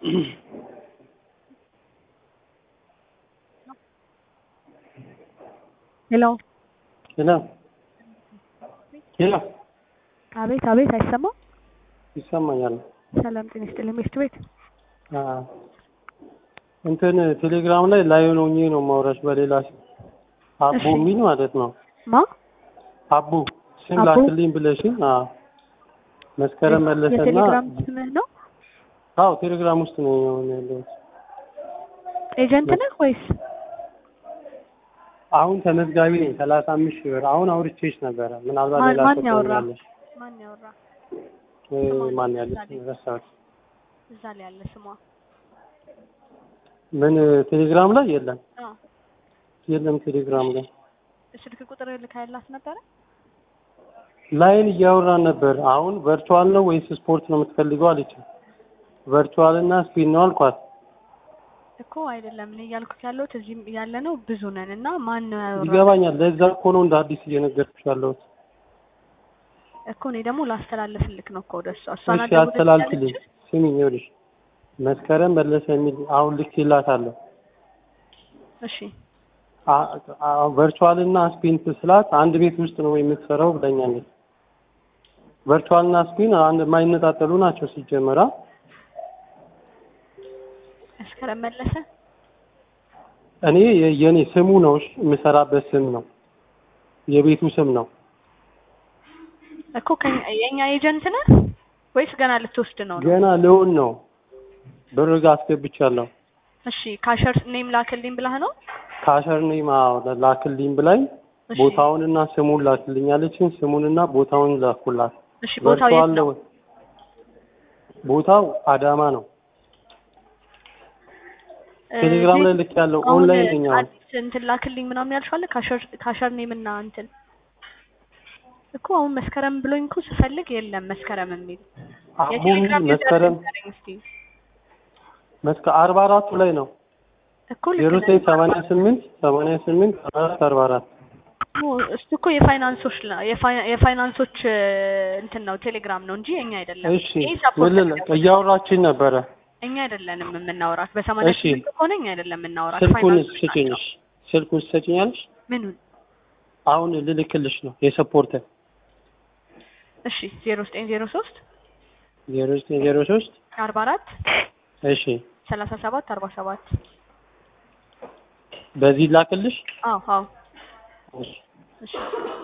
ሄሎ ሄሎ ሄሎ አቤት አቤት፣ አይሰማም? ይሰማኛል። ሰላም ጤና ይስጥልኝ። ሚስት ቤት አዎ እንትን ቴሌግራም ላይ ላይሆን ሆኜ ነው ማውራሽ በሌላ ስም አቡ እሺ። የሚል ማለት ነው። ማ አቡ ስም አቡ? ላክልኝ ብለሽኝ። አዎ መስከረም መለሰና የቴሌግራም ስምህ ነው? አዎ ቴሌግራም ውስጥ ነው አሁን ያለሁት። ኤጀንት ነህ ወይስ? አሁን ተመዝጋቢ ነኝ ሰላሳ አምስት ሺህ ብር አሁን አውርቼሽ ነበረ። ምናልባት ማን- ሌላ ማን ሰው ያወራ? ትሆኛለሽ። ማን ያወራ? እ ማን ያለች ረሳሁት። እዛ ላይ ያለ ስሟ ምን ቴሌግራም ላይ የለም አ የለም ቴሌግራም ላይ ስልክ ቁጥር ልካይላት ነበረ? ላይን እያወራን ነበር። አሁን ቨርቹዋል ነው ወይስ ስፖርት ነው የምትፈልገው አለች። ቨርቹዋል እና ስፒን ነው አልኳት። እኮ አይደለም እኔ እያልኩት ያለሁት እዚህም ያለ ነው ብዙ ነን እና ማን ነው ያወራ? ይገባኛል። ለዛ እኮ ነው እንደ አዲስ እየነገርኩሽ ያለሁት። እኮ እኔ ደግሞ ላስተላልፍልክ ነው እኮ ወደሷ እሷ እሺ አስተላልፍልኝ። ስሚኝ ይኸውልሽ መስከረም መለሰ የሚል አሁን ልኬላታለሁ። እሺ ቨርቹዋል እና ስፒን ስላት አንድ ቤት ውስጥ ነው የምትሰራው ብለኛለች። ቨርቹዋል እና ስፒን አንድ የማይነጣጠሉ ናቸው ሲጀመራ። መስከረም መለሰ እኔ የ- የኔ ስሙ ነው እሺ፣ የምሰራበት ስም ነው የቤቱ ስም ነው። እኮ ከኛ- የኛ ኤጀንት ነህ ወይስ ገና ልትወስድ ነው ነው? ገና ልሆን ነው ብር ጋ አስገብቻለሁ። እሺ ካሸር ኔም ላክልኝ ብላህ ነው? ካሸር ኔም አዎ ላክልኝ ብላኝ እሺ ቦታውንና ስሙን ላክልኝ አለችኝ። ስሙንና ቦታውን ላኩላት። እሺ ቦታው የት ቨርቹዋል ነው? ቦታው አዳማ ነው። ቴሌግራም ላይ ልክ ያለው አሁን ኦንላይን ነኝ አሁን። አዲስ እንትን ላክልኝ ምናምን ያልሻለ ካሸር ካሸር ኔም እና እንትን እኮ አሁን መስከረም ብሎኝ እኮ ስፈልግ የለም መስከረም የሚል አቡ የቴሌግራም መስከረም ዩዘር ንገረኝ እስኪ መስከ አርባ አራቱ ላይ ነው እኮ ልክ ዜሮ ነህ። ዘጠኝ ሰማንያ ስምንት ሰማንያ ስምንት አራት አርባ አራት እኮ እሱ እኮ የፋይናንሶች ነው የፋይ- የፋይናንሶች እ, እንትን ነው ቴሌግራም ነው እንጂ እኛ አይደለም። እሺ ይሄ ሰፖርት ምን ልል እያወራችን ነበረ። እኛ አይደለንም የምናወራት በሰማንያ እሺ። ስምንት ከሆነ እኛ አይደለም የምናወራት ስልኩን ፋይናንሶች ስጭኝ ናቸው። እሺ። ስልኩን ስጭኛለሽ ምኑን? አሁን ልልክልሽ ነው የሰፖርት እሺ ዜሮ ዘጠኝ ዜሮ ሶስት ዜሮ ዘጠኝ ዜሮ ሶስት አርባ አራት እሺ ሰላሳ ሰባት አርባ ሰባት በዚህ ላክልሽ አዎ አዎ እሺ እሺ